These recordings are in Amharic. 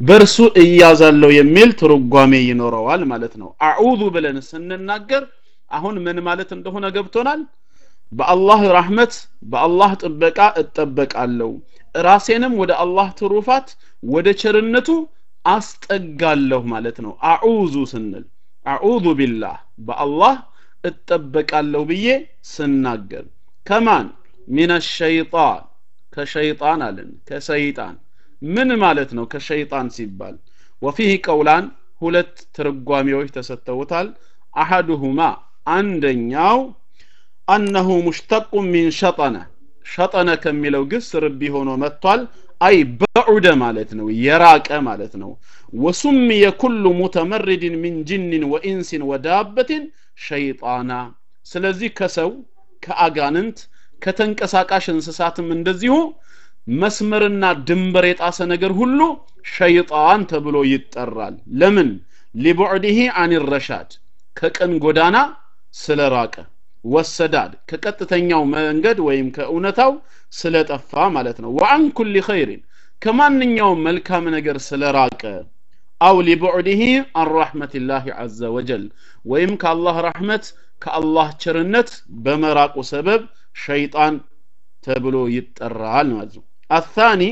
በእርሱ እያዛለሁ የሚል ትርጓሜ ይኖረዋል ማለት ነው አዑዙ ብለን ስንናገር አሁን ምን ማለት እንደሆነ ገብቶናል በአላህ ራህመት በአላህ ጥበቃ እጠበቃለሁ ራሴንም ወደ አላህ ትሩፋት ወደ ቸርነቱ አስጠጋለሁ ማለት ነው አዑዙ ስንል አዑዙ ቢላህ በአላህ እጠበቃለሁ ብዬ ስናገር ከማን ሚን ሸይጣን ከሸይጣን አለን ከሰይጣን ምን ማለት ነው ከሸይጣን ሲባል ወፊህ ቀውላን ሁለት ትርጓሜዎች ተሰጥተውታል አሐዱሁማ አንደኛው አነሁ ሙሽተቁ ሚን ሸጠነ ሸጠነ ከሚለው ግስ ርቢ ሆኖ መጥቷል አይ በዑደ ማለት ነው የራቀ ማለት ነው ወሱምየ ኩሉ ሙተመርድን ሚን ጅንን ወኢንስን ወዳበትን ሸይጣና ስለዚህ ከሰው ከአጋንንት ከተንቀሳቃሽ እንስሳትም እንደዚሁ መስመርና ድንበር የጣሰ ነገር ሁሉ ሸይጣን ተብሎ ይጠራል ለምን ሊቡዕድህ አን ረሻድ ከቀን ጎዳና ስለራቀ ወሰዳድ ከቀጥተኛው መንገድ ወይም ከእውነታው ስለጠፋ ማለት ነው ወአን ኩል ኸይሪን ከማንኛውም መልካም ነገር ስለራቀ አው ሊቡዕድህ አን ረሕመትላህ ዐዘ ወጀል ወይም ከአላህ ረሕመት ከአላህ ቸርነት በመራቁ ሰበብ ሸይጣን ተብሎ ይጠራል ማለት ነው አታኒ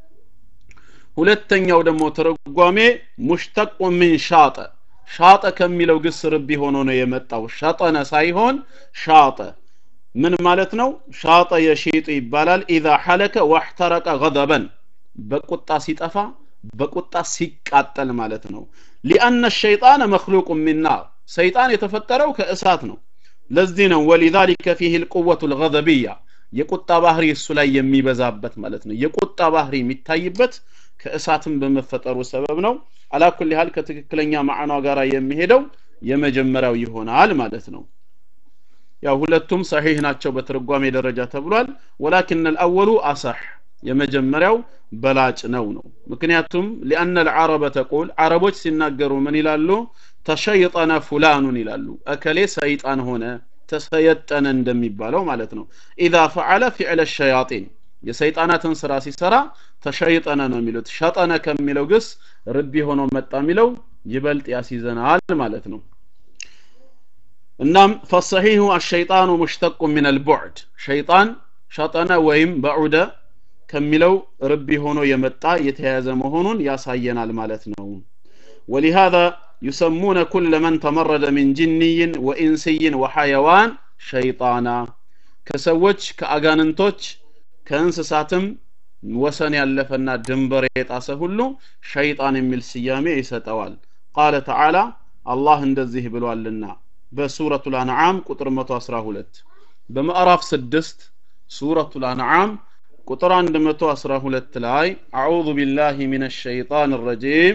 ሁለተኛው ደግሞ ትርጓሜ ሙሽተቁ ምን ሻጠ ሻጠ ከሚለው ግስ ርቢ ሆኖ ነው የመጣው ሸጠነ ሳይሆን ሻጠ ምን ማለት ነው ሻጠ የሺጡ ይባላል ኢዛ ሐለከ ዋሕተረቀ ገደበን በቁጣ ሲጠፋ በቁጣ ሲቃጠል ማለት ነው ሊአነ ሸይጣን መክሉቁ ሚን ናር ሰይጣን የተፈጠረው ከእሳት ነው ለዚህ ነው ወሊዛሊከ ፊህ ልቁወቱ ልገዘብያ የቁጣ ባህሪ እሱ ላይ የሚበዛበት ማለት ነው የቁጣ ባህሪ የሚታይበት ከእሳትም በመፈጠሩ ሰበብ ነው አላኩል ያህል ከትክክለኛ ማዕኗ ጋር የሚሄደው የመጀመሪያው ይሆናል ማለት ነው ያው ሁለቱም ሰሒህ ናቸው በትርጓሜ ደረጃ ተብሏል ወላኪን አልአወሉ አሳሕ የመጀመሪያው በላጭ ነው ነው ምክንያቱም ሊአነ ልዓረበ ተቁል አረቦች ሲናገሩ ምን ይላሉ ተሸይጠነ ፉላኑን ይላሉ እከሌ ሰይጣን ሆነ ተሰየጠነ እንደሚባለው ማለት ነው ኢዛ ፈዓለ ፊዕለ ሸያጢን የሰይጣናትን ስራ ሲሰራ ተሸይጠነ ነው የሚሉት ሸጠነ ከሚለው ግስ ርቢ ሆኖ መጣ የሚለው ይበልጥ ያስይዘናል ማለት ነው እናም ፈሰሒሁ አሸይጣኑ ሙሽተቁ ምን አልቡዕድ ሸይጣን ሸጠነ ወይም በዑደ ከሚለው ርቢ ሆኖ የመጣ የተያያዘ መሆኑን ያሳየናል ማለት ነው ولهذا يسمون كل من تمرد من جني وإنسي وحيوان شيطانا كسوج كأغاننتوች ከእንስሳትም ወሰን ያለፈና ድንበር የጣሰ ሁሉ ሸይጣን የሚል ስያሜ ይሰጠዋል ቃለ ተዓላ አላህ እንደዚህ ብሏልና በሱረቱ ልአንዓም ቁጥር 112 በምዕራፍ 6 ሱረቱ ልአንዓም ቁጥር 112 ላይ አዑዙ ቢላህ ሚን ሸይጣን ረጂም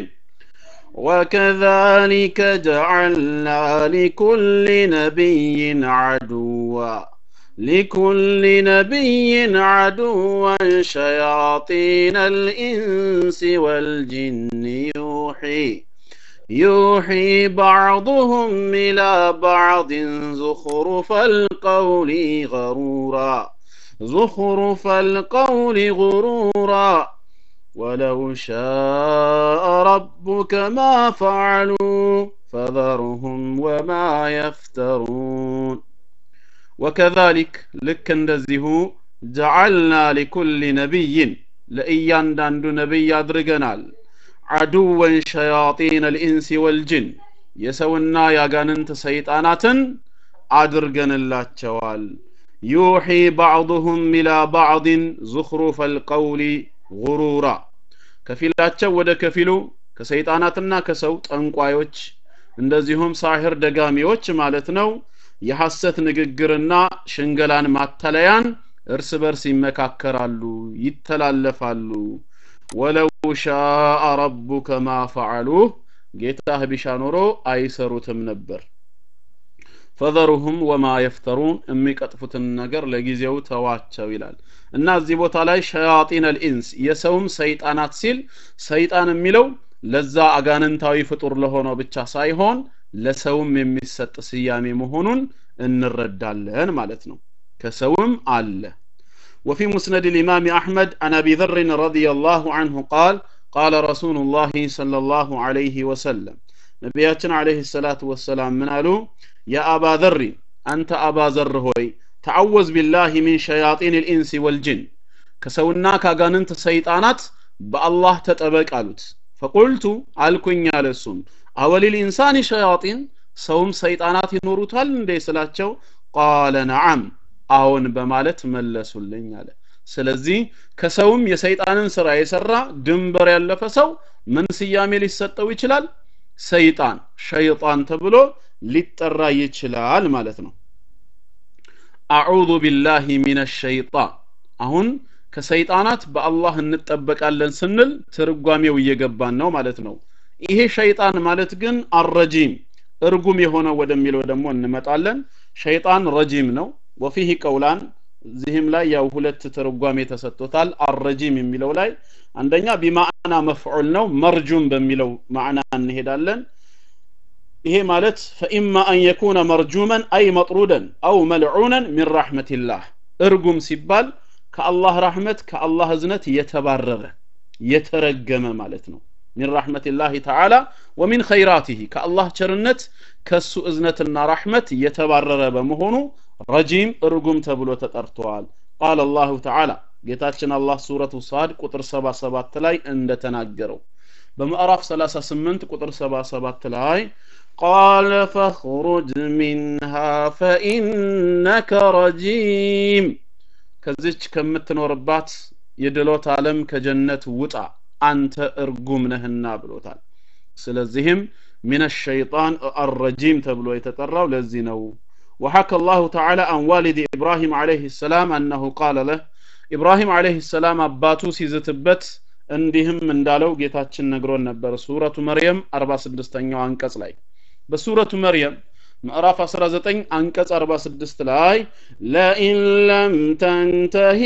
وكذلك جعلنا لكل نبي عدوا لكل نبي عدوا شياطين الإنس والجن يوحي يوحي بعضهم إلى بعض زخرف القول غرورا زخرف القول غرورا ولو شاء ربك ما فعلوا فذرهم وما يفترون وكذلك ልክ እንደዚሁ ጀዓልና ሊኩል ነቢይን ለእያንዳንዱ ነቢይ አድርገናል አዱወን ሸያጢን ልኢንሲ ወልጅን የሰውና ያጋንንት ሰይጣናትን አድርገንላቸዋል ዩሒ ባዕضሁም ኢላ ባዕድን ዙኽሩፈ ልቀውሊ ጉሩራ ከፊላቸው ወደ ከፊሉ ከሰይጣናትና ከሰው ጠንቋዮች እንደዚሁም ሳሕር ደጋሚዎች ማለት ነው የሐሰት ንግግርና ሽንገላን ማተለያን እርስ በርስ ይመካከራሉ ይተላለፋሉ ወለው ሻአ ረቡከ ማ ፈዓሉህ ጌታህ ቢሻ ኖሮ አይሰሩትም ነበር ፈዘሩሁም ወማ የፍተሩን የሚቀጥፉትን ነገር ለጊዜው ተዋቸው ይላል እና እዚህ ቦታ ላይ ሸያጢን አልኢንስ የሰውም ሰይጣናት ሲል ሰይጣን የሚለው ለዛ አጋንንታዊ ፍጡር ለሆነው ብቻ ሳይሆን ለሰውም የሚሰጥ ስያሜ መሆኑን እንረዳለን ማለት ነው ከሰውም አለ وفي مسند الإمام أحمد عن أبي ذر رضي الله عنه قال ቃለ ረሱሉላህ ሰለላሁ ዐለይሂ ወሰለም ነቢያችን ዐለይሂ ሰላቱ ወሰላም ምን አሉ የአባ ዘሪ አንተ አባ ዘር ሆይ ተዐወዝ ቢላሂ ሚን ሸያጢን ልኢንስ ወልጅን ከሰውና ከአጋንንት ሰይጣናት በአላህ ተጠበቅ አሉት ፈቁልቱ አልኩኝ አለ እሱም አወሊል ኢንሳኒ ሸያጢን ሰውም ሰይጣናት ይኖሩታል እንዴ ስላቸው ቃለ ነዓም አዎን በማለት መለሱልኝ አለ ስለዚህ ከሰውም የሰይጣንን ስራ የሰራ ድንበር ያለፈ ሰው ምን ስያሜ ሊሰጠው ይችላል ሰይጣን ሸይጣን ተብሎ ሊጠራ ይችላል ማለት ነው አዑዙ ቢላሂ ሚነ ሸይጣን አሁን ከሰይጣናት በአላህ እንጠበቃለን ስንል ትርጓሜው እየገባን ነው ማለት ነው ይሄ ሸይጣን ማለት ግን አረጂም እርጉም የሆነ ወደሚለው ደግሞ እንመጣለን ሸይጣን ረጂም ነው ወፊህ ቀውላን እዚህም ላይ ያው ሁለት ትርጓሜ ተሰጥቶታል አረጂም የሚለው ላይ አንደኛ ቢማዕና መፍዑል ነው መርጁም በሚለው ማዕና እንሄዳለን ይሄ ማለት ፈኢማ አን የኩነ መርጁመን አይ መጥሩደን አው መልዑነን ሚን ረሕመቲላህ እርጉም ሲባል ከአላህ ረሕመት ከአላህ እዝነት የተባረረ የተረገመ ማለት ነው ሚን ረሕመቲላህ ተዓላ ወሚን ኸይራቲህ ከአላህ ቸርነት ከሱ እዝነትና ረሕመት የተባረረ በመሆኑ ረጂም እርጉም ተብሎ ተጠርተዋል ቃል አላሁ ተዓላ ጌታችን አላህ ሱረቱ ሳድ ቁጥር 77 ላይ እንደተናገረው በምዕራፍ 38 ቁጥር 77 ላይ ቃለ ፈኽሩጅ ሚንሃ ፈኢነከ ረጂም ከዚች ከምትኖርባት የድሎት ዓለም ከጀነት ውጣ አንተ እርጉም ነህና ብሎታል ስለዚህም ሚን ሸይጣን አረጂም ተብሎ የተጠራው ለዚህ ነው وحكى الله تعالى عن والد إبراهيم عليه السلام أنه قال له إبراهيم عليه السلام أباتو سيزتبت እንዲህም እንዳለው ጌታችን ነግሮን ነበር ሱረቱ መርየም 46ኛው አንቀጽ ላይ በሱረቱ መርየም ምዕራፍ 19 አንቀጽ 46 ላይ ለኢን ለም ተንተሂ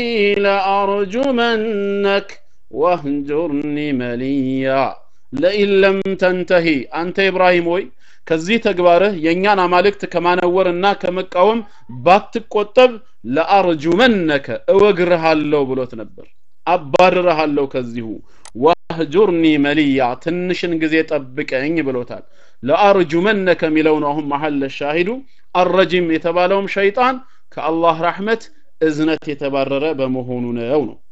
ለአርጁመነክ ወህጁርኒ መሊያ ለኢን ለም ተንተሂ አንተ ኢብራሂም ወይ ከዚህ ተግባርህ የእኛን አማልክት ከማነወርና ከመቃወም ባትቆጠብ ለአርጁመነከ እወግርሃለሁ ብሎት ነበር አባርረሃለሁ ከዚሁ ዋህጁርኒ መሊያ ትንሽን ጊዜ ጠብቀኝ ብሎታል ለአርጁመነከ የሚለው ነው አሁን መሐል ሻሂዱ አረጂም የተባለውም ሸይጣን ከአላህ ረሕመት እዝነት የተባረረ በመሆኑ ነው ነው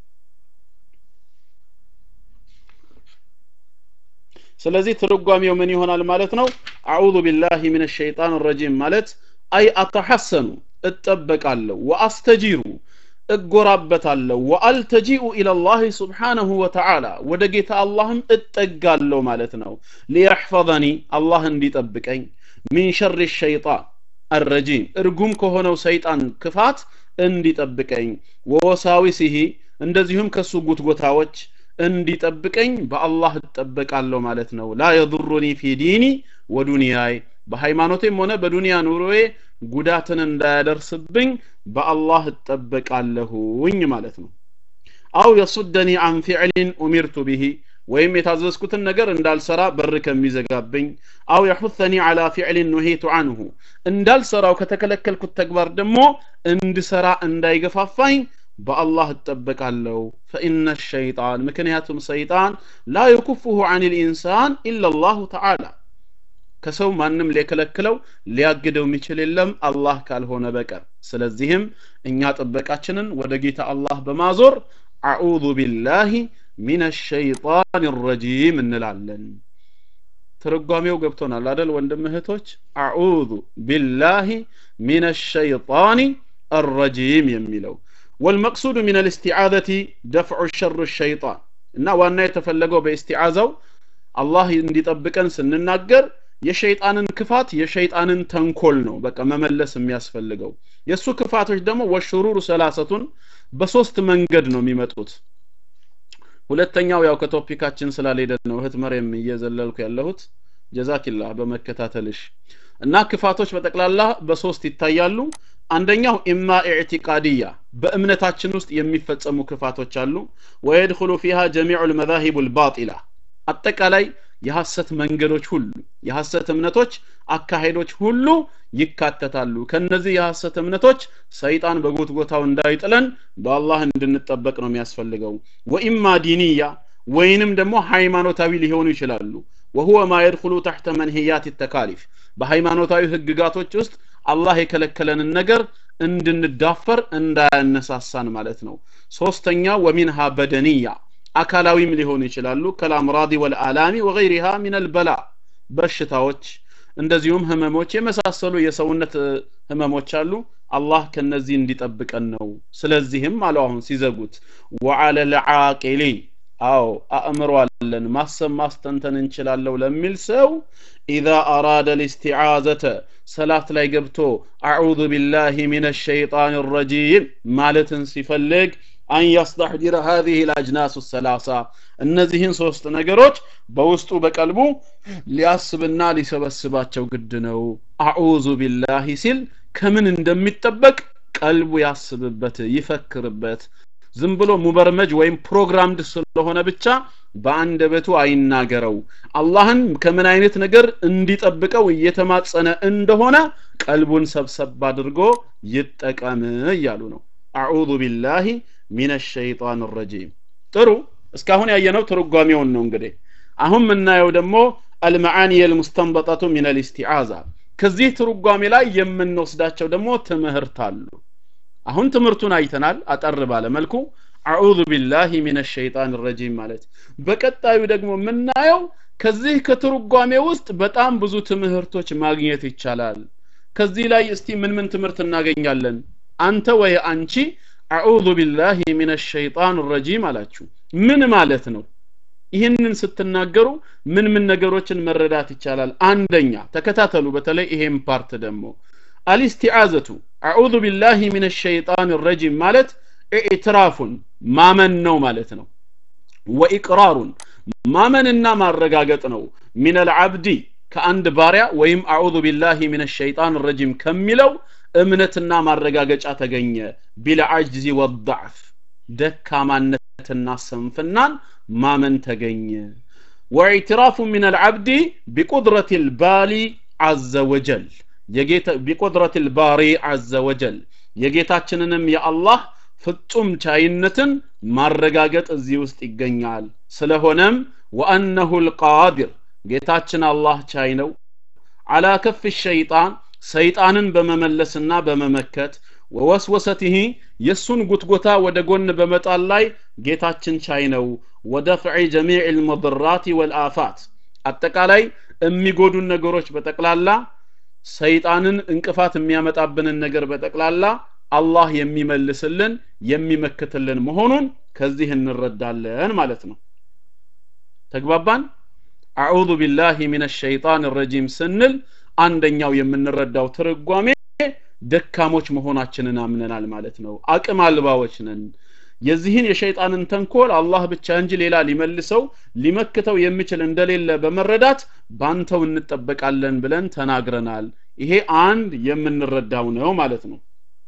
ስለዚህ ትርጓሜው ምን ይሆናል ማለት ነው አዑዙ ቢላሂ ምን ሸይጣን ረጂም ማለት አይ አተሐሰኑ እጠበቃለሁ ወአስተጂሩ እጎራበታለሁ ወአልተጂኡ ኢለላህ ስብሓነሁ ወተዓላ ወደ ጌታ አላህም እጠጋለሁ ማለት ነው ሊየሕፈظኒ አላህ እንዲጠብቀኝ ሚን ሸር ሸይጣን አረጂም እርጉም ከሆነው ሰይጣን ክፋት እንዲጠብቀኝ ወወሳዊሲሂ እንደዚሁም ከሱ ጉትጎታዎች እንዲጠብቀኝ በአላህ እጠበቃለሁ ማለት ነው ላ የضሩኒ ፊ ዲኒ ወዱንያይ በሃይማኖቴም ሆነ በዱንያ ኑሮዬ ጉዳትን እንዳያደርስብኝ በአላህ እጠበቃለሁኝ ማለት ነው አው የሱደኒ አን ፊዕሊን ኡሚርቱ ብሂ ወይም የታዘዝኩትን ነገር እንዳልሰራ በር ከሚዘጋብኝ አው የሑተኒ አላ ፊዕሊን ኑሂቱ አንሁ እንዳልሰራው ከተከለከልኩት ተግባር ደግሞ እንድሰራ እንዳይገፋፋኝ በአላህ እጠበቃለሁ ፈኢነ ሸይጣን ምክንያቱም ሰይጣን ላ የኩፍሁ አን ልኢንሳን ኢላ ላሁ ተዓላ ከሰው ማንም ሊከለክለው ሊያግደው የሚችል የለም አላህ ካልሆነ በቀር ስለዚህም እኛ ጥበቃችንን ወደ ጌታ አላህ በማዞር አዑዙ ቢላሂ ሚን ሸይጣን ረጂም እንላለን ትርጓሜው ገብቶናል አደል ወንድም እህቶች አዑዙ ቢላሂ ሚን ሸይጣን الرجيم የሚለው والمقصود من الاستعاذة دفع الشر الشيطان እና ዋና የተፈለገው በእስቲዓዛው አላህ እንዲጠብቀን ስንናገር የሸይጣንን ክፋት የሸይጣንን ተንኮል ነው በቃ መመለስ የሚያስፈልገው የእሱ ክፋቶች ደግሞ ወሽሩሩ ሰላሰቱን በሶስት መንገድ ነው የሚመጡት ሁለተኛው ያው ከቶፒካችን ስላልሄደ ነው እህት መሬም እየዘለልኩ ያለሁት ጀዛኪላ በመከታተልሽ እና ክፋቶች በጠቅላላ በሶስት ይታያሉ አንደኛው ኢማ ኢዕቲቃድያ በእምነታችን ውስጥ የሚፈጸሙ ክፋቶች አሉ ወየድኹሉ ፊሃ ጀሚዑ ልመዛሂቡ ልባጢላ አጠቃላይ የሐሰት መንገዶች ሁሉ የሐሰት እምነቶች አካሄዶች ሁሉ ይካተታሉ ከነዚህ የሐሰት እምነቶች ሰይጣን በጎትጎታው እንዳይጥለን በአላህ እንድንጠበቅ ነው የሚያስፈልገው ወኢማ ዲንያ ወይንም ደግሞ ሃይማኖታዊ ሊሆኑ ይችላሉ ወሁወ ማ የድኹሉ ተሕተ መንህያት ተካሊፍ በሃይማኖታዊ ህግጋቶች ውስጥ አላህ የከለከለንን ነገር እንድንዳፈር እንዳያነሳሳን ማለት ነው ሶስተኛ ወሚንሃ በደንያ አካላዊም ሊሆኑ ይችላሉ ከልአምራዲ ወልአላሚ ወገይሪሃ ሚን አልበላ በሽታዎች እንደዚሁም ህመሞች የመሳሰሉ የሰውነት ህመሞች አሉ አላህ ከነዚህ እንዲጠብቀን ነው ስለዚህም አለው አሁን ሲዘጉት ወዓለ ልዓቂሊ አዎ አእምሮ አለን ማሰብ ማስተንተን እንችላለሁ ለሚል ሰው ኢዛ አራደ ልስቲዓዘተ ሰላት ላይ ገብቶ አዑዙ ቢላህ ሚን ሸይጣን ረጂም ማለትን ሲፈልግ አን ያስተሕዲረ ሀዚህ ልአጅናስ ሰላሳ እነዚህን ሶስት ነገሮች በውስጡ በቀልቡ ሊያስብና ሊሰበስባቸው ግድ ነው አዑዙ ቢላሂ ሲል ከምን እንደሚጠበቅ ቀልቡ ያስብበት ይፈክርበት ዝም ብሎ ሙበርመጅ ወይም ፕሮግራምድ ስለሆነ ብቻ በአንደበቱ አይናገረው አላህን ከምን አይነት ነገር እንዲጠብቀው እየተማጸነ እንደሆነ ቀልቡን ሰብሰብ አድርጎ ይጠቀም እያሉ ነው አዑዙ ቢላሂ ሚን ሸይጣን ረጂም ጥሩ እስካሁን ያየነው ትርጓሜውን ነው እንግዲህ አሁን የምናየው ደግሞ አልመዓኒ የልሙስተንበጠቱ ሚን ልስቲዓዛ ከዚህ ትርጓሜ ላይ የምንወስዳቸው ደግሞ ትምህርት አሉ አሁን ትምህርቱን አይተናል አጠር ባለ መልኩ አዑዙ ቢላሂ ሚን ሸይጣን ረጂም ማለት በቀጣዩ ደግሞ የምናየው ከዚህ ከትርጓሜ ውስጥ በጣም ብዙ ትምህርቶች ማግኘት ይቻላል ከዚህ ላይ እስቲ ምን ምን ትምህርት እናገኛለን አንተ ወይ አንቺ አዑዙ ቢላሂ ሚን ሸይጣን ረጂም አላችሁ ምን ማለት ነው ይህንን ስትናገሩ ምን ምን ነገሮችን መረዳት ይቻላል አንደኛ ተከታተሉ በተለይ ይሄን ፓርት ደግሞ አልስቲዓዘቱ አዑዙ ቢላሂ ሚን ሸይጣን ረጂም ማለት ኢዕትራፉን ማመን ነው ማለት ነው ወኢቅራሩን ማመንና ማረጋገጥ ነው ሚን አልዓብዲ ከአንድ ባሪያ ወይም አዑዙ ቢላሂ ሚን ሸይጣን ረጂም ከሚለው እምነትና ማረጋገጫ ተገኘ ቢልዓጅዚ ወضዕፍ ደካማነትና ስንፍናን ማመን ተገኘ ወኢዕትራፉ ሚን አልዓብዲ ቢቁድረት ልባሊ አዘ ወጀል ቢቁድረት ልባሪ አዘ ወጀል የጌታችንንም የአላህ ፍጹም ቻይነትን ማረጋገጥ እዚህ ውስጥ ይገኛል ስለሆነም ወአነሁ ልቃዲር ጌታችን አላህ ቻይ ነው አላ ከፍ ሸይጣን ሰይጣንን በመመለስና በመመከት ወወስወሰትህ የእሱን ጉትጎታ ወደ ጎን በመጣል ላይ ጌታችን ቻይ ነው ወደፍዒ ጀሚዕ ልሙድራት ወልአፋት አጠቃላይ የሚጎዱን ነገሮች በጠቅላላ ሰይጣንን እንቅፋት የሚያመጣብንን ነገር በጠቅላላ አላህ የሚመልስልን የሚመክትልን መሆኑን ከዚህ እንረዳለን ማለት ነው ተግባባን አዑዙ ቢላሂ ሚን ሸይጣን ረጂም ስንል አንደኛው የምንረዳው ትርጓሜ ደካሞች መሆናችንን አምነናል ማለት ነው አቅም አልባዎች ነን የዚህን የሸይጣንን ተንኮል አላህ ብቻ እንጂ ሌላ ሊመልሰው ሊመክተው የሚችል እንደሌለ በመረዳት ባንተው እንጠበቃለን ብለን ተናግረናል ይሄ አንድ የምንረዳው ነው ማለት ነው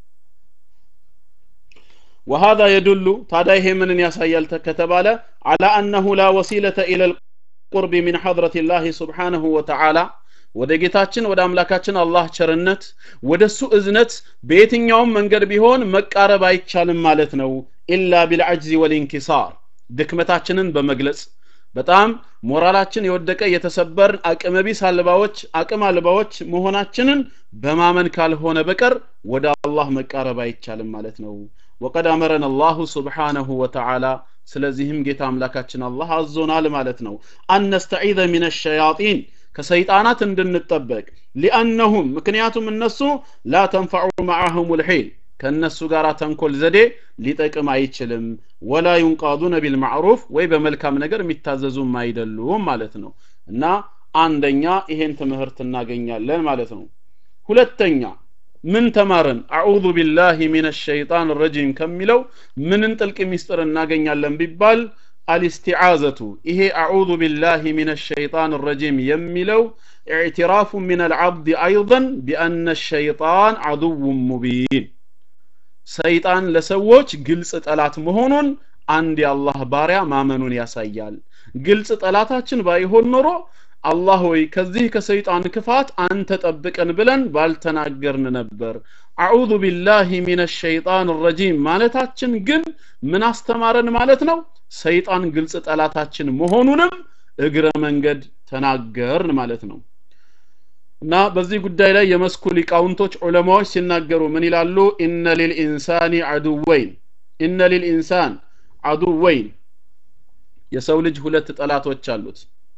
وهذا يدل ታዲያ ይሄ ምንን ያሳያል ከተባለ على أنه لا وسيلة إلى القرب من حضرة الله سبحانه وتعالى ወደ ጌታችን ወደ አምላካችን አላህ ቸርነት ወደ እሱ እዝነት በየትኛውም መንገድ ቢሆን መቃረብ አይቻልም ማለት ነው ኢላ ቢልዐጅዚ ወልኢንኪሳር ድክመታችንን በመግለጽ በጣም ሞራላችን የወደቀ የተሰበርን አቅመቢስ አልባዎች አቅም አልባዎች መሆናችንን በማመን ካልሆነ በቀር ወደ አላህ መቃረብ አይቻልም ማለት ነው ወቀድ አመረን አላሁ ስብሓነሁ ወተዓላ ስለዚህም ጌታ አምላካችን አላህ አዞናል ማለት ነው አነስተዒዘ ሚን ሸያጢን ከሰይጣናት እንድንጠበቅ ሊአነሁም ምክንያቱም እነሱ ላ ተንፈዑ መዓሁም ልሒል ከእነሱ ጋር ተንኮል ዘዴ ሊጠቅም አይችልም ወላ ዩንቃዱነ ቢልማዕሩፍ ወይ በመልካም ነገር የሚታዘዙም አይደሉም ማለት ነው እና አንደኛ ይሄን ትምህርት እናገኛለን ማለት ነው ሁለተኛ ምን ተማርን አዑዙ ቢላሂ ሚን ሸይጣን ረጂም ከሚለው ምንን ጥልቅ ሚስጥር እናገኛለን ቢባል አልስቲዓዘቱ ይሄ አዑዙ ቢላሂ ሚን ሸይጣን ረጂም የሚለው ኢዕትራፉ ሚን አልዓብድ አይضን ቢአነ ሸይጣን አድው ሙቢን ሰይጣን ለሰዎች ግልጽ ጠላት መሆኑን አንድ የአላህ ባሪያ ማመኑን ያሳያል ግልጽ ጠላታችን ባይሆን ኖሮ አላህ ሆይ ከዚህ ከሰይጣን ክፋት አንተ ጠብቀን ብለን ባልተናገርን ነበር አዑዙ ቢላሂ ሚን ሸይጣን ረጂም ማለታችን ግን ምን አስተማረን ማለት ነው ሰይጣን ግልጽ ጠላታችን መሆኑንም እግረ መንገድ ተናገርን ማለት ነው እና በዚህ ጉዳይ ላይ የመስኩ ሊቃውንቶች ዑለማዎች ሲናገሩ ምን ይላሉ ኢነ ሊልኢንሳኒ አዱወይን ኢነ ሊልኢንሳን አዱወይን የሰው ልጅ ሁለት ጠላቶች አሉት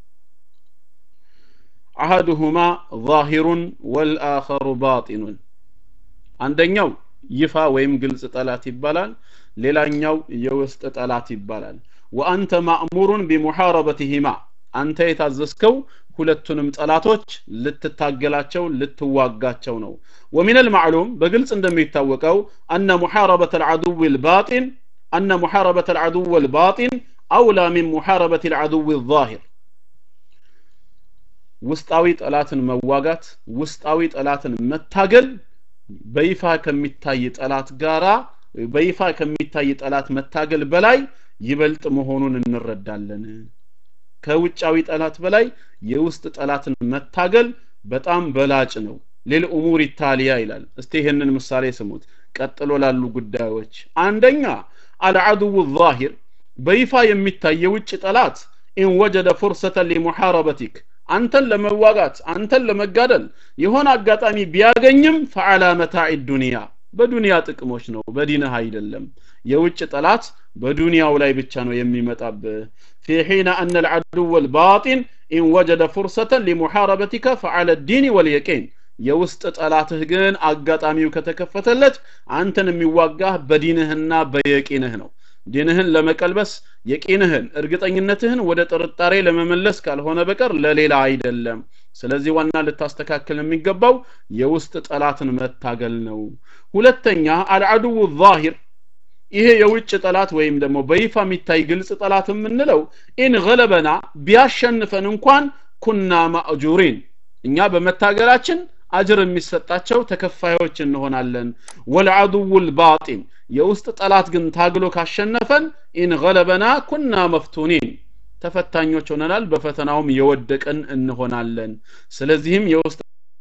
አሐዱሁማ ዛሂሩን ወልአኸሩ ባጢኑን አንደኛው ይፋ ወይም ግልጽ ጠላት ይባላል ሌላኛው የውስጥ ጠላት ይባላል ወአንተ ማእሙሩን ቢሙሐረበትህማ አንተ የታዘዝከው ሁለቱንም ጠላቶች ልትታገላቸው ልትዋጋቸው ነው ወሚን አልማዕሉም በግልጽ እንደሚታወቀው አነ ሙሐረበት አልዓዱው ልባጢን አነ ሙሐረበት አልዓዱው ልባጢን አውላ ሚን ሙሐረበት አልዓዱው ዛሂር ውስጣዊ ጠላትን መዋጋት ውስጣዊ ጠላትን መታገል በይፋ ከሚታይ ጠላት ጋራ በይፋ ከሚታይ ጠላት መታገል በላይ ይበልጥ መሆኑን እንረዳለን ከውጫዊ ጠላት በላይ የውስጥ ጠላትን መታገል በጣም በላጭ ነው ሌልኡሙር ኢታሊያ ይላል እስቲ ይህንን ምሳሌ ስሙት ቀጥሎ ላሉ ጉዳዮች አንደኛ አልዓድው ዛሂር በይፋ የሚታይ የውጭ ጠላት ኢን ወጀደ ፉርሰተን ሊሙሐረበቲክ አንተን ለመዋጋት አንተን ለመጋደል የሆነ አጋጣሚ ቢያገኝም ፈዓላ መታዕ ዱንያ በዱንያ ጥቅሞች ነው በዲንህ አይደለም የውጭ ጠላት በዱንያው ላይ ብቻ ነው የሚመጣብህ في حين أن العدو الباطن إن وجد فرصة لمحاربتك فعلى الدين واليقين የውስጥ ጠላትህ ግን አጋጣሚው ከተከፈተለት አንተን የሚዋጋህ በዲንህና በየቂንህ ነው ዲንህን ለመቀልበስ የቂንህን እርግጠኝነትህን ወደ ጥርጣሬ ለመመለስ ካልሆነ በቀር ለሌላ አይደለም ስለዚህ ዋና ልታስተካከል የሚገባው የውስጥ ጠላትን መታገል ነው ሁለተኛ አልዓድው ዛሂር ይሄ የውጭ ጠላት ወይም ደግሞ በይፋ የሚታይ ግልጽ ጠላት የምንለው ኢን ገለበና ቢያሸንፈን እንኳን ኩና ማእጁሪን እኛ በመታገላችን አጅር የሚሰጣቸው ተከፋዮች እንሆናለን ወልዓድው ልባጢን የውስጥ ጠላት ግን ታግሎ ካሸነፈን ኢን ገለበና ኩና መፍቱኒን ተፈታኞች ሆነናል በፈተናውም የወደቀን እንሆናለን ስለዚህም የውስጥ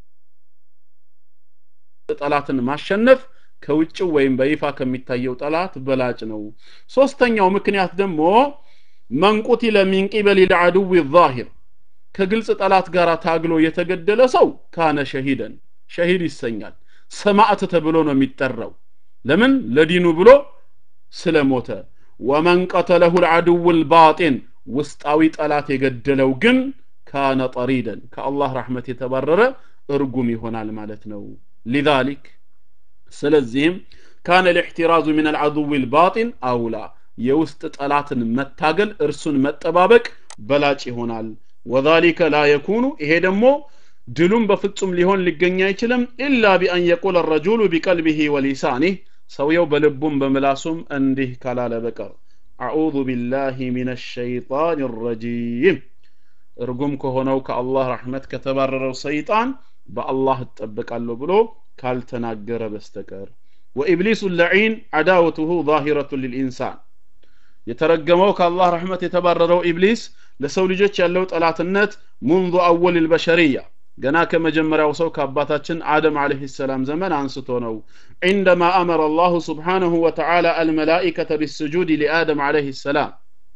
ጠላትን ማሸነፍ ከውጭው ወይም በይፋ ከሚታየው ጠላት በላጭ ነው ሶስተኛው ምክንያት ደግሞ መንቁቲለ ሚን ቂበል ልዓድው ዛሂር ከግልጽ ጠላት ጋር ታግሎ የተገደለ ሰው ካነ ሸሂደን ሸሂድ ይሰኛል ሰማዕት ተብሎ ነው የሚጠራው ለምን ለዲኑ ብሎ ስለሞተ ወመን ቀተለሁ ልዓድው ልባጢን ውስጣዊ ጠላት የገደለው ግን ካነ ጠሪደን ከአላህ ረሕመት የተባረረ እርጉም ይሆናል ማለት ነው ሊዛሊክ ስለዚህም ካነ ልእሕትራዙ ምን አልዓድው ልባጢን አውላ የውስጥ ጠላትን መታገል እርሱን መጠባበቅ በላጭ ይሆናል ወዛሊከ ላ የኩኑ ይሄ ደግሞ ድሉም በፍጹም ሊሆን ሊገኝ አይችልም ኢላ ቢአን የቁል ረጁሉ ቢቀልቢሂ ወሊሳኒህ ሰውየው በልቡም በምላሱም እንዲህ ካላለ በቀር አዑዙ ቢላሂ ሚን ሸይጣን ረጂም እርጉም ከሆነው ከአላህ ረሕመት ከተባረረው ሰይጣን በአላህ እጠበቃለሁ ብሎ ካልተናገረ በስተቀር ወኢብሊሱ ለዒን አዳወቱሁ ዛሂረቱ ልልኢንሳን የተረገመው ከአላህ ረሕመት የተባረረው ኢብሊስ ለሰው ልጆች ያለው ጠላትነት ሙንዙ አወል ልበሸርያ ገና ከመጀመሪያው ሰው ከአባታችን አደም አለህ ሰላም ዘመን አንስቶ ነው عندما أمر الله سبحانه وتعالى الملائكة بالسجود لآدم عليه السلام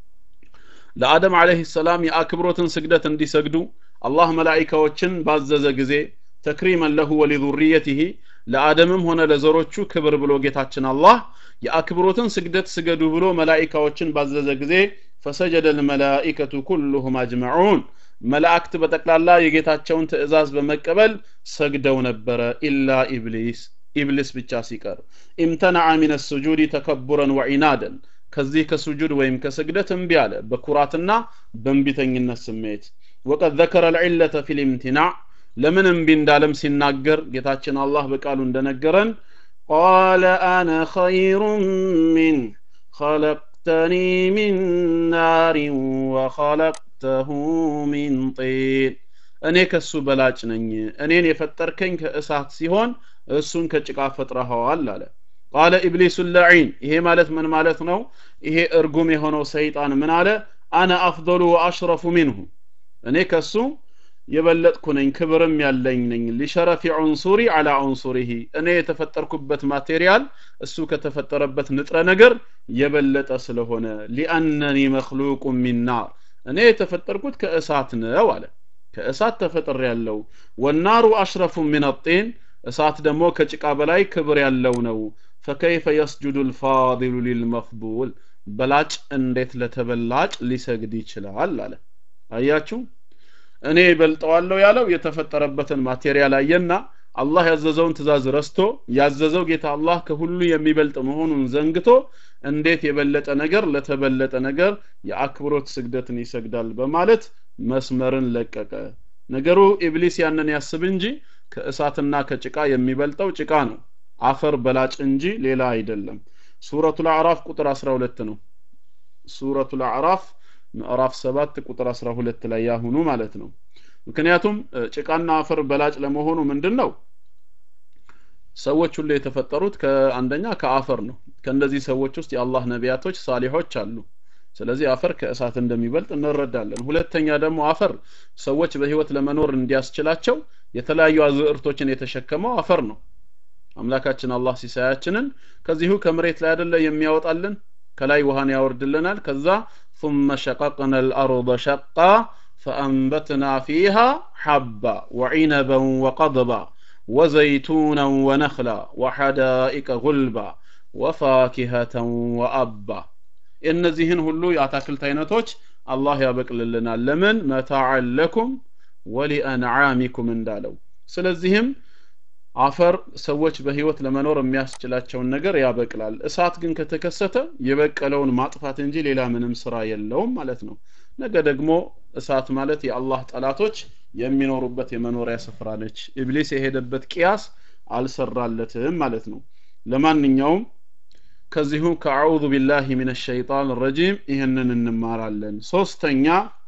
ለአደም አለህ ሰላም የአክብሮትን ስግደት እንዲሰግዱ አላህ መላኢካዎችን ባዘዘ ጊዜ ተክሪመን ለሁ ወሊዙርየትህ ለአደምም ሆነ ለዘሮቹ ክብር ብሎ ጌታችን አላህ የአክብሮትን ስግደት ስገዱ ብሎ መላኢካዎችን ባዘዘ ጊዜ ፈሰጀደ ልመላኢከቱ ኩሉሁም አጅመዑን መላእክት በጠቅላላ የጌታቸውን ትእዛዝ በመቀበል ሰግደው ነበረ ኢላ ኢብሊስ ኢብሊስ ብቻ ሲቀር ኢምተናዐ ሚን ስጁድ ተከቡረን ወዒናደን ከዚህ ከሱጁድ ወይም ከስግደት እምቢ አለ በኩራትና በእንቢተኝነት ስሜት ወቀድ ዘከረ ልዕለተ ፊ ልምትናዕ ለምን እምቢ እንዳለም ሲናገር ጌታችን አላህ በቃሉ እንደነገረን ቃለ አነ ኸይሩ ሚን خلقتني من نار وخلقته من طين እኔ ከሱ በላጭ ነኝ እኔን የፈጠርከኝ ከእሳት ሲሆን እሱን ከጭቃ ፈጥረኸዋል አለ ቃለ ኢብሊሱ ለዒን ይሄ ማለት ምን ማለት ነው ይሄ እርጉም የሆነው ሰይጣን ምን አለ አነ አፍضሉ ወአሽረፉ ሚንሁ እኔ ከሱ የበለጥኩ ነኝ ክብርም ያለኝ ነኝ ሊሸረፊ ዑንሱሪ አላ ዑንሱሪሂ እኔ የተፈጠርኩበት ማቴሪያል እሱ ከተፈጠረበት ንጥረ ነገር የበለጠ ስለሆነ ሊአነኒ መክሉቁ ሚን ናር እኔ የተፈጠርኩት ከእሳት ነው አለ ከእሳት ተፈጥር ያለው ወናሩ አሽረፉ ሚን ጢን እሳት ደግሞ ከጭቃ በላይ ክብር ያለው ነው ፈከይፈ የስጁዱ ልፋዲሉ ሊልመፍዱል በላጭ እንዴት ለተበላጭ ሊሰግድ ይችላል አለ አያችሁ እኔ ይበልጠዋለሁ ያለው የተፈጠረበትን ማቴሪያል አየና አላህ ያዘዘውን ትእዛዝ ረስቶ ያዘዘው ጌታ አላህ ከሁሉ የሚበልጥ መሆኑን ዘንግቶ እንዴት የበለጠ ነገር ለተበለጠ ነገር የአክብሮት ስግደትን ይሰግዳል በማለት መስመርን ለቀቀ ነገሩ ኢብሊስ ያንን ያስብ እንጂ ከእሳትና ከጭቃ የሚበልጠው ጭቃ ነው አፈር በላጭ እንጂ ሌላ አይደለም ሱረቱ አዕራፍ ቁጥር 12 ነው ሱረቱ አዕራፍ ምዕራፍ 7 ቁጥር 12 ላይ ያሁኑ ማለት ነው ምክንያቱም ጭቃና አፈር በላጭ ለመሆኑ ምንድን ነው ሰዎች ሁሉ የተፈጠሩት ከአንደኛ ከአፈር ነው ከእነዚህ ሰዎች ውስጥ የአላህ ነቢያቶች ሳሊሖች አሉ ስለዚህ አፈር ከእሳት እንደሚበልጥ እንረዳለን ሁለተኛ ደግሞ አፈር ሰዎች በህይወት ለመኖር እንዲያስችላቸው የተለያዩ አዝዕርቶችን የተሸከመው አፈር ነው አምላካችን አላህ ሲሳያችንን ከዚሁ ከመሬት ላይ አይደለ የሚያወጣልን ከላይ ውሃን ያወርድልናል ከዛ ثم شققنا الأرض شقا فأنبتنا فيها حبا وعنبا وقضبا وزيتونا ونخلا وحدائق غلبا وفاكهة وأبا እነዚህን ሁሉ የአታክልት አይነቶች አላህ ያበቅልልናል ለምን መታዓን ለኩም ወሊአንዓሚኩም እንዳለው ስለዚህም አፈር ሰዎች በህይወት ለመኖር የሚያስችላቸውን ነገር ያበቅላል እሳት ግን ከተከሰተ የበቀለውን ማጥፋት እንጂ ሌላ ምንም ስራ የለውም ማለት ነው ነገ ደግሞ እሳት ማለት የአላህ ጠላቶች የሚኖሩበት የመኖሪያ ስፍራ ነች ኢብሊስ የሄደበት ቅያስ አልሰራለትም ማለት ነው ለማንኛውም ከዚሁ ከአዑዙ ቢላሂ ሚን ሸይጣን ረጂም ይህንን እንማራለን ሶስተኛ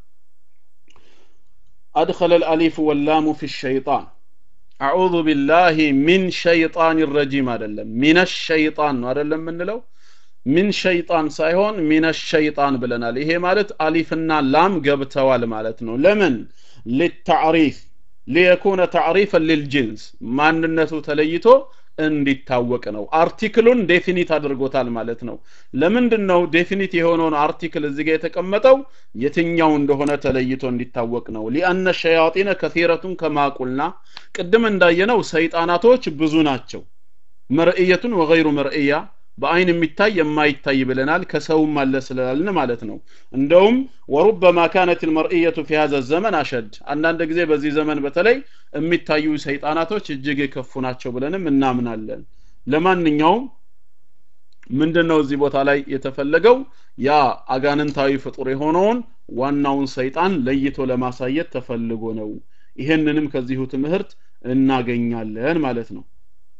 አድኸለ ልአሊፍ ወላሙ ፊ ሸይጣን አዑዙ ቢላሂ ሚን ሸይጣን ረጂም አይደለም ሚነ ሸይጣን ነው አይደለም የምንለው ሚን ሸይጣን ሳይሆን ሚነ ሸይጣን ብለናል ይሄ ማለት አሊፍና ላም ገብተዋል ማለት ነው ለምን ሊታዕሪፍ ሊየኩነ ታዕሪፈን ሊልጅንስ ማንነቱ ተለይቶ እንዲታወቅ ነው አርቲክሉን ዴፊኒት አድርጎታል ማለት ነው ለምንድን ነው ዴፊኒት የሆነውን አርቲክል እዚህ ጋር የተቀመጠው የትኛው እንደሆነ ተለይቶ እንዲታወቅ ነው ሊአነ ሸያጢነ ከሲረቱን ከማቁልና ቅድም እንዳየነው ሰይጣናቶች ብዙ ናቸው መርእየቱን ወገይሩ መርእያ በአይን የሚታይ የማይታይ ብለናል ከሰውም አለ ስላልን ማለት ነው እንደውም ወሩበማ ካነት ልመርእየቱ ፊ ሀዘ ዘመን አሸድ አንዳንድ ጊዜ በዚህ ዘመን በተለይ የሚታዩ ሰይጣናቶች እጅግ የከፉ ናቸው ብለንም እናምናለን ለማንኛውም ምንድን ነው እዚህ ቦታ ላይ የተፈለገው ያ አጋንንታዊ ፍጡር የሆነውን ዋናውን ሰይጣን ለይቶ ለማሳየት ተፈልጎ ነው ይህንንም ከዚሁ ትምህርት እናገኛለን ማለት ነው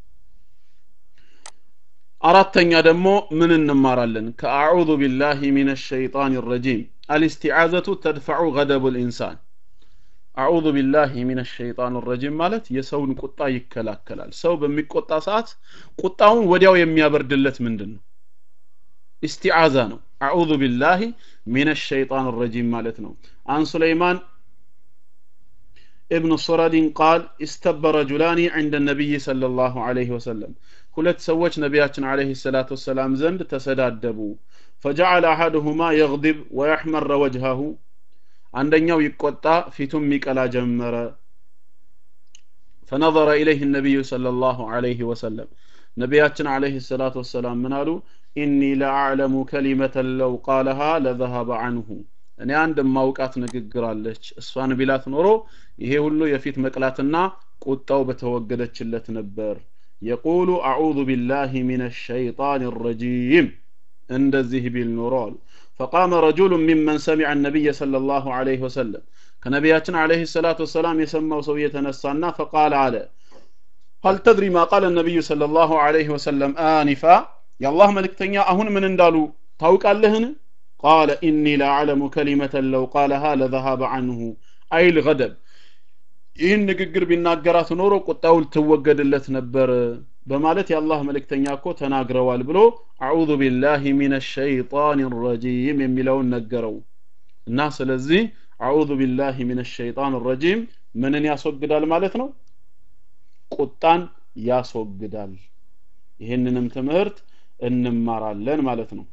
አራተኛ ደግሞ ምን እንማራለን ከአዑዙ ቢላሂ ሚን ሸይጣን ረጂም አልስቲዓዘቱ ተድፈዑ ገደቡ ልኢንሳን አዑዙ ቢላሂ ሚን ሸይጣን ረጂም ማለት የሰውን ቁጣ ይከላከላል ሰው በሚቆጣ ሰዓት ቁጣውን ወዲያው የሚያበርድለት ምንድን ነው ኢስቲዓዛ ነው አዑዙ ቢላሂ ሚን ሸይጣን ረጂም ማለት ነው አን ሱለይማን ابن صرد قال استب رجلان عند النبي صلى الله عليه وسلم ሁለት ሰዎች ነቢያችን አለህ ሰላት ወሰላም ዘንድ ተሰዳደቡ ፈጀዐለ አሐድሁማ የግዲብ ወየሕመረ ወጅሃሁ አንደኛው ይቆጣ ፊቱም ይቀላ ጀመረ ፈነظረ ኢለይህ ነቢዩ صለ ላሁ አለይህ ወሰለም ነቢያችን አለህ ሰላት ወሰላም ምን አሉ ኢኒ ለአዕለሙ ከሊመተን ለው ቃለሃ ለዘሀበ አንሁ እኔ አንድ የማውቃት ንግግር አለች እሷን ቢላት ኖሮ ይሄ ሁሉ የፊት መቅላትና ቁጣው በተወገደችለት ነበር የቁሉ አዑዙ ቢላህ ሚን ሸይጣን ረጂም እንደዚህ ቢል ኖሮ አሉ ፈቃመ ረጁሉ ሚመን ሰሚዐ ነቢይ صለ ላሁ ዐለይህ ወሰለም ከነቢያችን አለህ ሰላት ወሰላም የሰማው ሰው የተነሳና ፈቃል አለ هل تدري ما قال النبي صلى الله عليه وسلم آنفا يا الله ملكتني أهون من اندالو توك اللهن قال إني لأعلم كلمة لو قالها لذهب عنه أي الغضب ይህን ንግግር ቢናገራት ኖሮ ቁጣው ልትወገድለት ነበር በማለት የአላህ መልእክተኛ እኮ ተናግረዋል ብሎ አዑዙ ቢላህ ሚን ሸይጣን ረጂም የሚለውን ነገረው እና ስለዚህ አዑዙ ቢላሂ ሚነ ሸይጣን ረጂም ምንን ያስወግዳል ማለት ነው ቁጣን ያስወግዳል ይህንንም ትምህርት እንማራለን ማለት ነው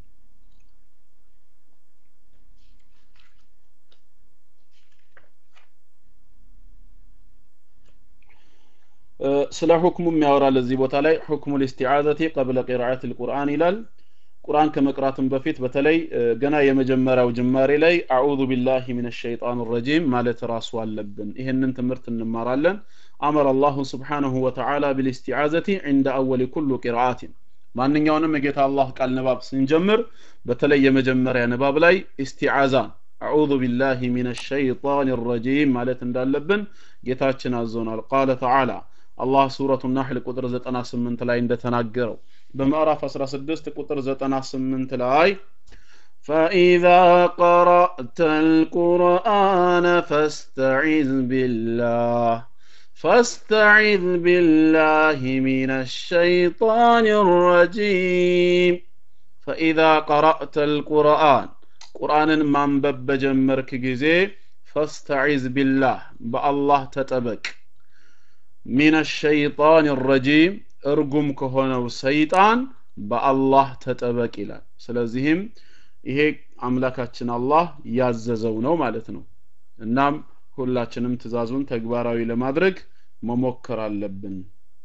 ስለ ሁክሙም ያወራል እዚህ ቦታ ላይ ሁክሙ ልስቲዓዘቲ ቀብለ ቂራአት ልቁርአን ይላል ቁርአን ከመቅራትም በፊት በተለይ ገና የመጀመሪያው ጅማሬ ላይ አዑዙ ቢላሂ ሚነ ሸይጣን ረጂም ማለት ራሱ አለብን ይህንን ትምህርት እንማራለን አመረ አላሁ ስብሓንሁ ወተዓላ ቢልስቲዓዘቲ ዕንደ አወሊ ኩሉ ቂራአትን ማንኛውንም የጌታ አላህ ቃል ንባብ ስንጀምር በተለይ የመጀመሪያ ንባብ ላይ ኢስቲዓዛ አዑዙ ቢላሂ ሚነ ሸይጣን ረጂም ማለት እንዳለብን ጌታችን አዞናል ቃለ ተዓላ አላህ ሱረቱ ናሕል ቁጥር 98 ላይ እንደተናገረው በምዕራፍ 16 ቁጥር 98 ላይ فإذا قرأت القرآن فاستعذ بالله فاستعذ بالله من الشيطان الرجيم فإذا قرأت القرآن قرآن ማንበብ በጀመርክ ጊዜ فاستعذ بالله በአላህ ተጠበቅ ሚን ሸይጣን ረጂም እርጉም ከሆነው ሰይጣን በአላህ ተጠበቅ ይላል ስለዚህም ይሄ አምላካችን አላህ ያዘዘው ነው ማለት ነው እናም ሁላችንም ትእዛዙን ተግባራዊ ለማድረግ መሞከር አለብን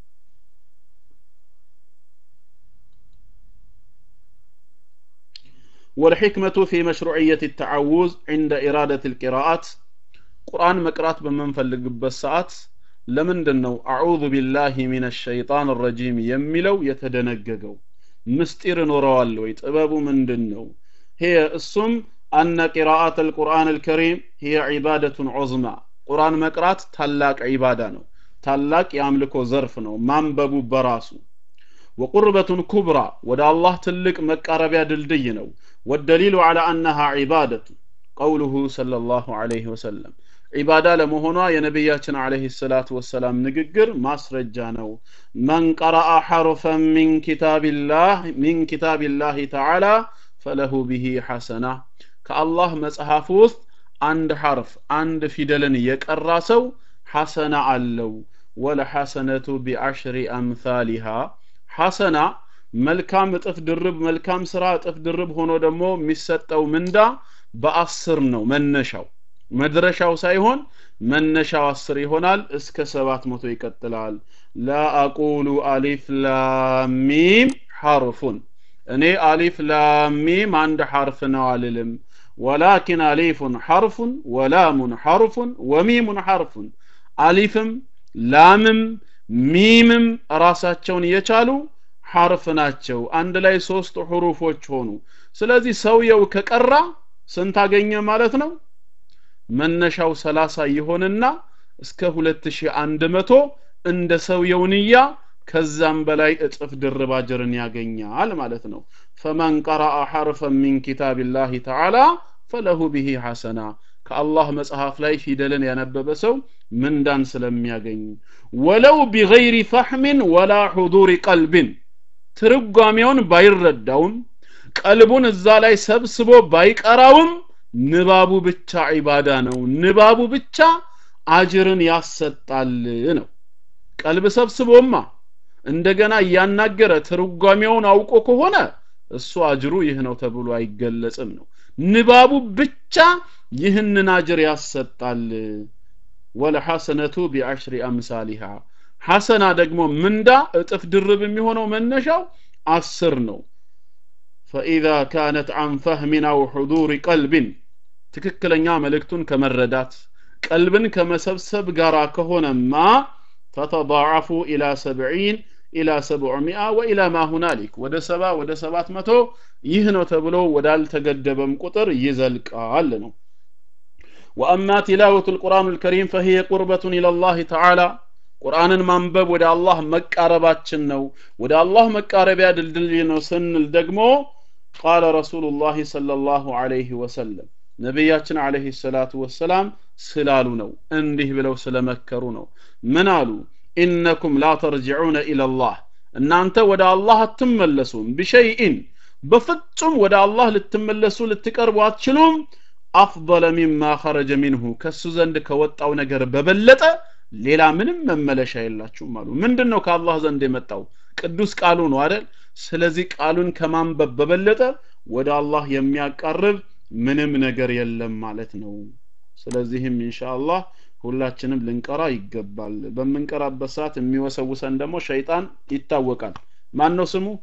والحكمة في مشروعية التعوذ عند إرادة القراءات قرآن مقرات بمن فلق بالساعات ለምንድን ነው አዑዙ ቢላሂ ሚነ ሸይጣን ረጂም የሚለው የተደነገገው ምስጢር ኖረዋል ወይ ጥበቡ ምንድን ነው ሄ እሱም አነ ቂራአት አልቁርአን አልከሪም ሂየ ዒባደቱን ዑዝማ ቁርአን መቅራት ታላቅ ዒባዳ ነው ታላቅ የአምልኮ ዘርፍ ነው ማንበቡ በራሱ ወቁርበቱን ኩብራ ወደ አላህ ትልቅ መቃረቢያ ድልድይ ነው ወደሊሉ ዐላ አነሃ ዒባደቱ ቀውሉሁ ሰለላሁ ዐለይሂ ወሰለም ዒባዳ ለመሆኗ የነቢያችን አለህ ሰላቱ ወሰላም ንግግር ማስረጃ ነው መን ቀረአ ሐርፈን ሚን ኪታቢላህ ሚን ኪታቢላህ ተዓላ ፈለሁ ብሂ ሐሰና ከአላህ መጽሐፍ ውስጥ አንድ ሐርፍ አንድ ፊደልን የቀራ ሰው ሐሰና አለው ወለሐሰነቱ ቢዐሽሪ አምሳሊሃ ሐሰና መልካም እጥፍ ድርብ መልካም ስራ እጥፍ ድርብ ሆኖ ደግሞ የሚሰጠው ምንዳ በአስር ነው መነሻው መድረሻው ሳይሆን መነሻው አስር ይሆናል እስከ ሰባት መቶ ይቀጥላል ላ አቁሉ አሊፍ ላሚም ሐርፉን እኔ አሊፍ ላሚም አንድ ሐርፍ ነው አልልም ወላኪን አሊፉን ሐርፉን ወላሙን ሐርፉን ወሚሙን ሐርፉን አሊፍም ላምም ሚምም ራሳቸውን የቻሉ ሐርፍ ናቸው አንድ ላይ ሶስት ሁሩፎች ሆኑ ስለዚህ ሰውየው ከቀራ ስንት አገኘ ማለት ነው መነሻው 30 ይሆንና እስከ 2100 እንደ ሰውየው ንያ ከዛም በላይ እጥፍ ድርብ አጅርን ያገኛል ማለት ነው ፈመን ቀረአ ሐርፈን ሚን ኪታቢላህ ተዓላ ፈለሁ ብሂ ሐሰና ከአላህ መጽሐፍ ላይ ፊደልን ያነበበ ሰው ምንዳን ስለሚያገኝ ወለው ቢገይሪ ፈሕምን ወላ ሑዱሪ ቀልብን ትርጓሜውን ባይረዳውም ቀልቡን እዛ ላይ ሰብስቦ ባይቀራውም ንባቡ ብቻ ዒባዳ ነው ንባቡ ብቻ አጅርን ያሰጣል ነው ቀልብ ሰብስቦማ እንደገና እያናገረ ትርጓሜውን አውቆ ከሆነ እሱ አጅሩ ይህ ነው ተብሎ አይገለጽም ነው ንባቡ ብቻ ይህንን አጅር ያሰጣል ወለሐሰነቱ ቢዐሽሪ አምሳሊሃ ሐሰና ደግሞ ምንዳ እጥፍ ድርብ የሚሆነው መነሻው አስር ነው ፈኢዛ ካነት አን ፈህሚን አው ሑዱሪ ቀልብን ትክክለኛ መልእክቱን ከመረዳት ቀልብን ከመሰብሰብ ጋር ከሆነማ ተተضاعፉ ኢላ ሰብዒን ኢላ ሰብዑሚአ ወኢላ ማ ሁናሊክ ወደ ሰባ ወደ ሰባት መቶ ይህ ነው ተብሎ ወዳልተገደበም ቁጥር ይዘልቃል ነው ወአማ ቲላወቱ ልቁርአን ልከሪም ፈሂየ ቁርበቱን ኢለላህ ተዓላ ቁርአንን ማንበብ ወደ አላህ መቃረባችን ነው ወደ አላህ መቃረቢያ ድልድል ነው ስንል ደግሞ ቃለ ረሱሉላህ ሰለላሁ ዐለይሂ ወሰለም ነቢያችን አለህ ሰላቱ ወሰላም ስላሉ ነው እንዲህ ብለው ስለመከሩ ነው ምን አሉ ኢነኩም ላ ተርጅዑነ ኢለላህ እናንተ ወደ አላህ አትመለሱም ቢሸይኢን በፍጹም ወደ አላህ ልትመለሱ ልትቀርቡ አትችሉም አፍضለ ሚማ ኸረጀ ሚንሁ ከሱ ዘንድ ከወጣው ነገር በበለጠ ሌላ ምንም መመለሻ የላችሁም አሉ ምንድን ነው ከአላህ ዘንድ የመጣው ቅዱስ ቃሉ ነው አይደል ስለዚህ ቃሉን ከማንበብ በበለጠ ወደ አላህ የሚያቃርብ ምንም ነገር የለም ማለት ነው ስለዚህም ኢንሻአላህ ሁላችንም ልንቀራ ይገባል በምንቀራበት ሰዓት የሚወሰውሰን ደግሞ ሸይጣን ይታወቃል ማን ነው ስሙ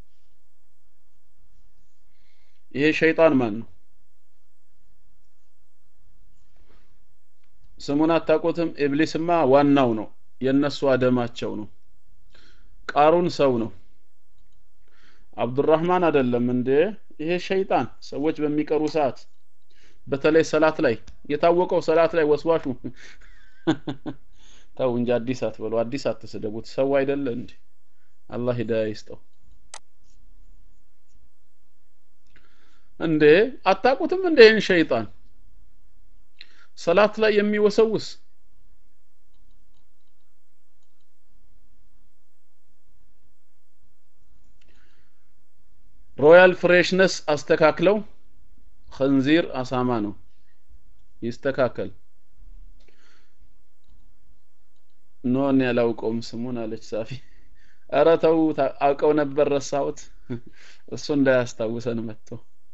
ይሄ ሸይጣን ማን ነው ስሙን አታውቁትም ኢብሊስማ ዋናው ነው የነሱ አደማቸው ነው ቃሩን ሰው ነው አብዱራህማን አይደለም እንዴ ይሄ ሸይጣን ሰዎች በሚቀሩ ሰዓት በተለይ ሰላት ላይ የታወቀው ሰላት ላይ ወስዋሹ ተው እንጂ አዲስ አትበሉ አዲስ አትስደቡት ሰው አይደለ እንዴ አላህ ሂዳያ ይስጠው እንዴ አታቁትም እንዴ ይህን ሸይጣን ሰላት ላይ የሚወሰውስ ሮያል ፍሬሽነስ አስተካክለው خنزير አሳማ ነው ይስተካከል ኖ እኔ አላውቀውም ስሙን አለች ሳፊ ኧረ ተው አውቀው ነበር ረሳሁት እሱ እንዳያስታውሰን መጥቶ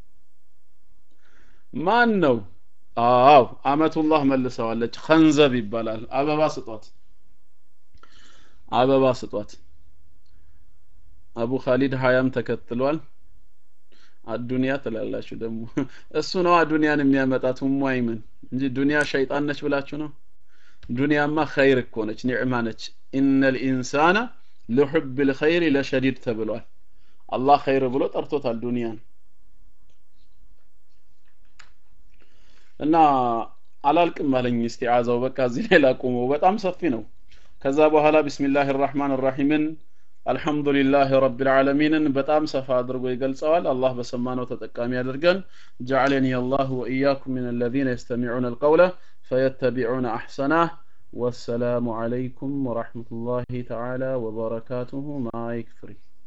ማን ነው አዎ አመቱላህ መልሰዋለች ኸንዘብ ይባላል አበባ ስጧት አበባ ስጧት አቡ ካሊድ ሀያም ተከትሏል አዱንያ ትላላችሁ ደግሞ እሱ ነው አዱንያን የሚያመጣት ሙአይምን እንጂ ዱንያ ሸይጣን ነች ብላችሁ ነው ዱንያማ ኸይር እኮ ነች ኒዕማ ነች ኢነል ኢንሳነ ለሑብ ልኸይር ለሸዲድ ተብሏል አላህ ኸይር ብሎ ጠርቶታል ዱንያን እና አላልቅም አለኝ እስቲዓዛው በቃ እዚህ ላይ ላቁመው በጣም ሰፊ ነው ከዛ በኋላ ቢስሚላህ ራህማን ራሒምን አልሐምዱሊላህ ረብል ዓለሚንን በጣም ሰፋ አድርጎ ይገልጸዋል አላህ በሰማነው ተጠቃሚ አድርገን ጀዓለኒ አላህ ወኢያኩም ምን አለዚነ የስተሚዑነ አልቀውለ ፈየተቢዑነ አሕሰናህ ወሰላሙ ዓለይኩም ወረሕመቱላሂ ተዓላ ወበረካቱሁ ማይክ ፍሪ